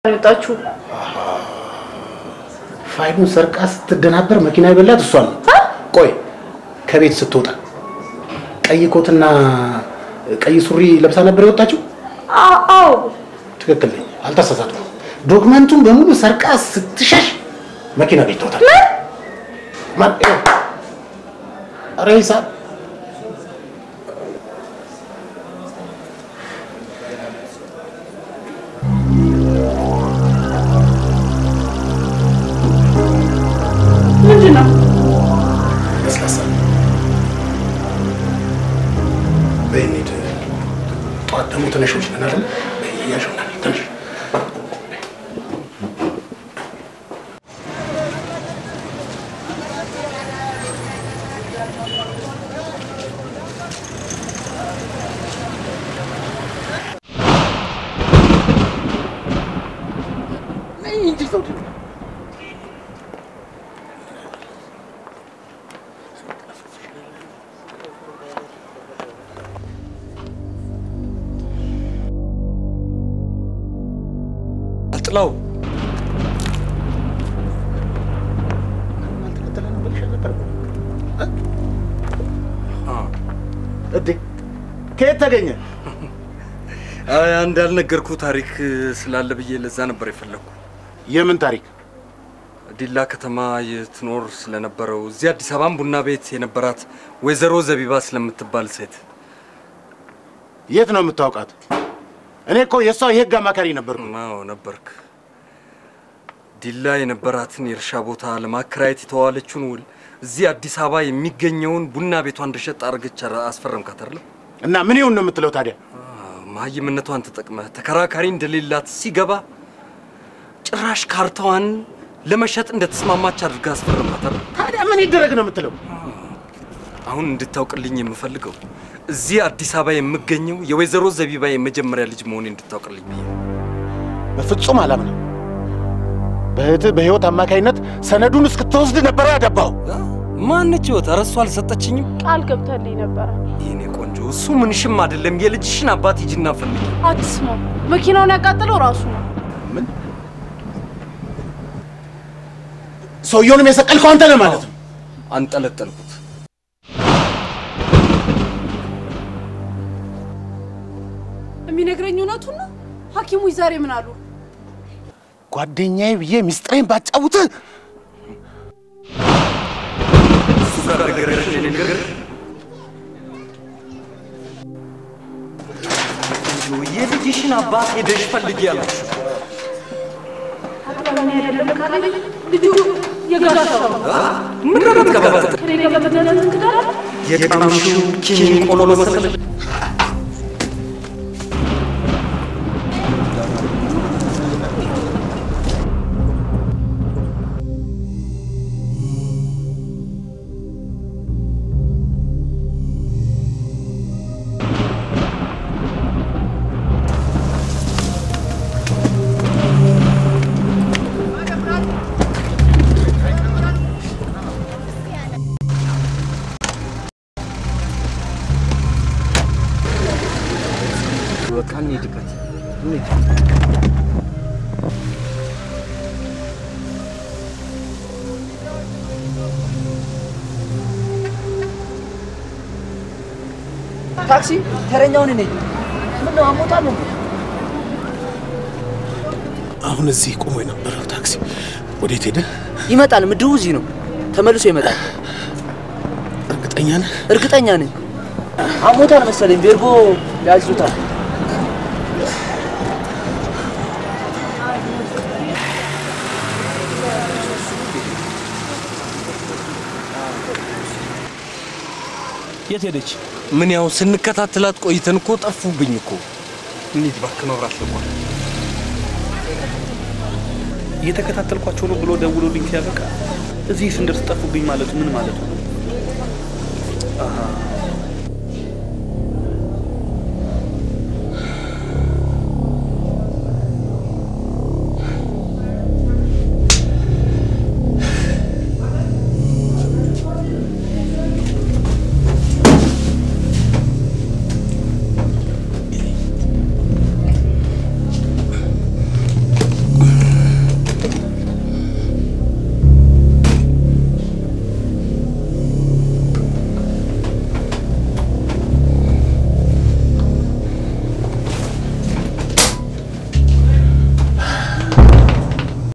የወጣችሁ ፋይሉን ሰርቃ ስትደናበር መኪና የበላት እሷ ነው። ቆይ ከቤት ስትወጣ ቀይ ኮትና ቀይ ሱሪ ለብሳ ነበር የወጣችው? አዎ ትክክል ነኝ፣ አልተሳሳትኩም። ዶክመንቱን በሙሉ ሰርቃ ስትሸሽ መኪና ገጭቶታል። ማን? ይኸው። ኧረ ሂሳብ ምንድን ነው? ለስላሳ በይ እንሂድ። ጠዋት ደግሞ ትንሾች ነን አይደል? በይ እያሾናል ትንሽ አጥላው አልተከተለንም ብልሽ ነበር እዴ ከየት ተገኘ? አይ አንድ ያልነገርኩ ታሪክ ስላለ ብዬ ለዛ ነበር የፈለግኩ። የምን ታሪክ? ዲላ ከተማ የትኖር ስለነበረው እዚህ አዲስ አበባም ቡና ቤት የነበራት ወይዘሮ ዘቢባ ስለምትባል ሴት የት ነው የምታውቃት? እኔ እኮ የእሷ የህግ አማካሪ ነበርኩ። አዎ ነበርክ። ዲላ የነበራትን የእርሻ ቦታ ለማከራየት የተዋለችውን ውል እዚህ አዲስ አበባ የሚገኘውን ቡና ቤቷ እንደሸጥ አድርገች አስፈረምካት አይደለም? እና ምን ይሁን ነው የምትለው ታዲያ? መሀይምነቷን ተጠቅመህ ተከራካሪ እንደሌላት ሲገባ ጭራሽ ካርታዋን ለመሸጥ እንደተስማማች አድርጋ አስፈረምካት አይደል? ታዲያ ምን ይደረግ ነው የምትለው? አሁን እንድታውቅልኝ የምፈልገው እዚህ አዲስ አበባ የምገኘው የወይዘሮ ዘቢባ የመጀመሪያ ልጅ መሆኔ እንድታውቅልኝ ብዬ ነው። በፍጹም አላምንም። በእህትህ በህይወት አማካይነት ሰነዱን እስክትወስድ ነበረ ያደባው። ማነች ህይወት? ኧረ እሷ አልሰጠችኝም። ቃል ገብተልኝ ነበረ። የኔ ቆንጆ፣ እሱ ምንሽም አይደለም። የልጅሽን አባት ሂጂና ፈልጊ። አትስማው። መኪናውን ያቃጠለው ራሱ ነው። ምን ሰውየውንም የሰቀልከው አንተ ነህ ማለት ነው? አንጠለጠልኩት። የሚነግረኝ እውነቱን ነው። ሐኪሞች ዛሬ ምን አሉ? ጓደኛዬ ብዬ ሚስጥሬን ባጫውትህ የልጅሽን አባት ሄደሽ ፈልጊ ያላችሁ ልጁ የጋሻው ነው። ምን ነው የምትቀባጥር? ከኔ ጋር በመድኃኒት እንክዳለን። የቀምሹ ኪኒን ቆሎ መሰለ በቃ እንሂድበት። ታክሲ ተረኛውን ነኝ። ምን ነው አሞታል እንዴ? አሁን እዚህ ቆሞ የነበረው ታክሲ ወዴት ሄደ? ይመጣል። ምድቡ እዚህ ነው። ተመልሶ ይመጣል። እርግጠኛ ነህ? እርግጠኛ ነኝ። አሞታል መሰለኝ። ቤርጎ ያዙታል። የት ሄደች? ምን ያው ስንከታተላት ቆይተን እኮ ጠፉብኝ እኮ። እንሂድ እባክህ፣ መብራት ልቋል። እየተከታተልኳቸው ነው ብሎ ደውሎልኝ ሲያበቃ እዚህ ስንደርስ ጠፉብኝ ማለቱ ምን ማለቱ ነው? አሃ፣